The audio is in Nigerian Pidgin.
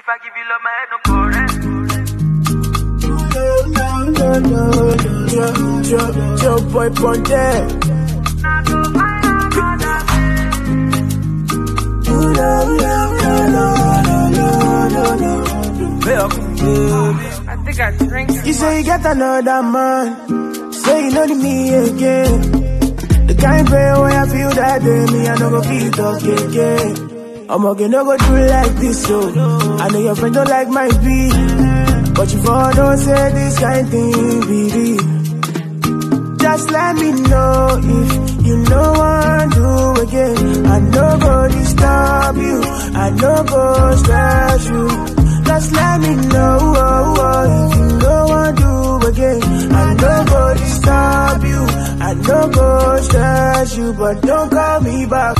If I give you love, my head no correct. No, no, no, no, no, Joe, Joe boy Ponte. Now go find another Ooh, no, no, no, no, no, no, no, no. I think I drink You say you get another man. Say you know me again. The kind pain where I feel that day, me I no go feel talk again. I'm okay, no go do it like this, so I know your friend don't like my beat, but you for don't say this kind thing, baby. Just let me know if you know what do again. I no go disturb you, I no go stress you. Just let me know oh, oh, if you know what do again. I no go disturb you, I no go stress you, but don't call me back.